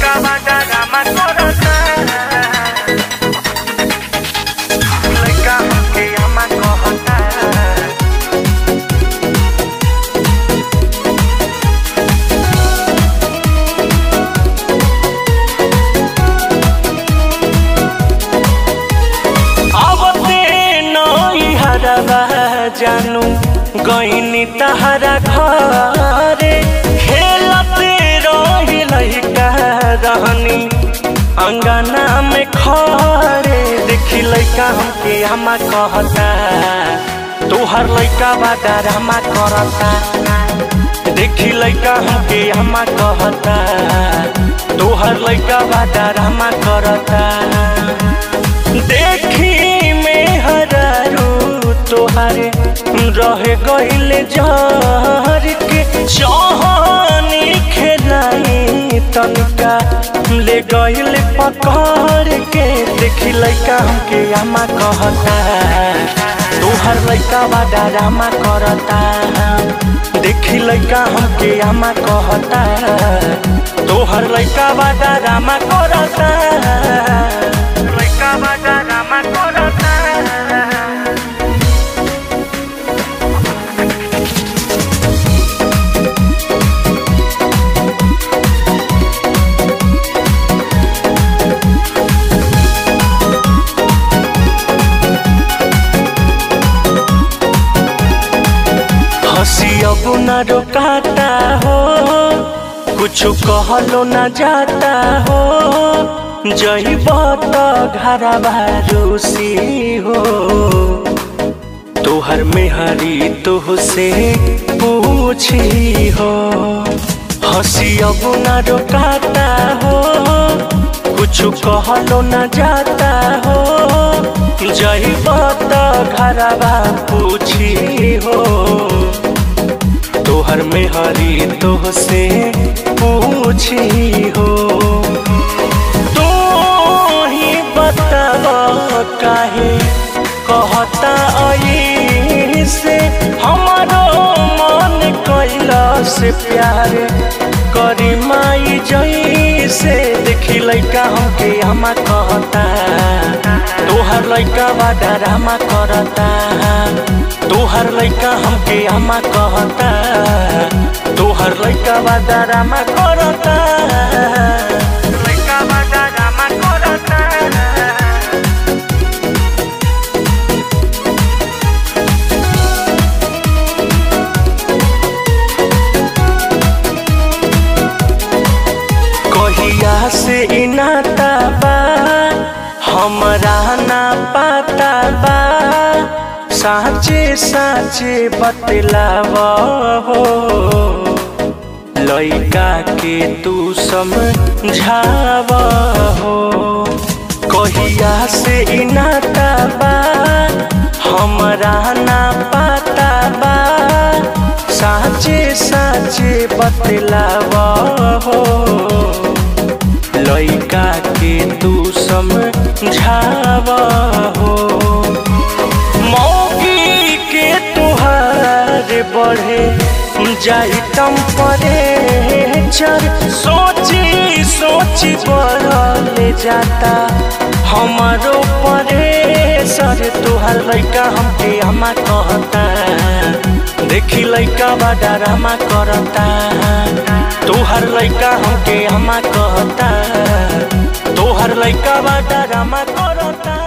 लइका बाटा रामा करता लइका हमके आमा कहता आवते नई हरवा जानू गईनी तहरा घरे खेलते रही लइका रहनी अंगना में खरे देखी लइका हमके हमा कहता तोहर लइका बादा रामा करता देखी लइका हमके हमा कहता तोहर लइका बादा रामा करता देखी में हरारू तोहारे रहे गईले जहर के चाहनी खेलाई तनिका ले गईले पकड़ के देखी लइका हमके आमा कहता तोहर लइका बाडा रामा करता देखी लइका हमके आमा कहता तोहर लइका बाडा रामा करता लइका बाडा रामा करता हंसी अब न रोकाता हो कुछ कहलो न जाता हो जईब तो घरा भारूसी हो तोहर मेहरी तो से पूछी हो हंसी अब न रोकाता हो कुछ कहलो न जाता हो जईब तो घरवा पूछी हो तोहर में हरी तो से पूछी हो तू ही बताव काहे कहता आई से हमारो मन कैला से प्यार करी माई जई से देखी लइका हमके हमा कहता तोहर लइका बाडा रामा करता तोहर लइका हमके हमा कहता तोहर लइका बाडा रामा करता लइका बाडा रामा करता कहिया से इनाता बा हमरा ना पाता बा साचे साचे बतलाव हो लइका के तू समझाव हो कहिया से इनाता बा हमरा ना पाता बा साचे साचे बतलाव हो लइका के तू समझाव हो मौगी के तुहार बढ़े जाई टेम्परेचर सोची सोची बढ़ले जाता हमारो परेशर तुहार लइका हमके हमा कहता देखी लइका बाडा रामा करता तोहर लइका हमके हमा कहता तोहर लइका बाडा रामा करता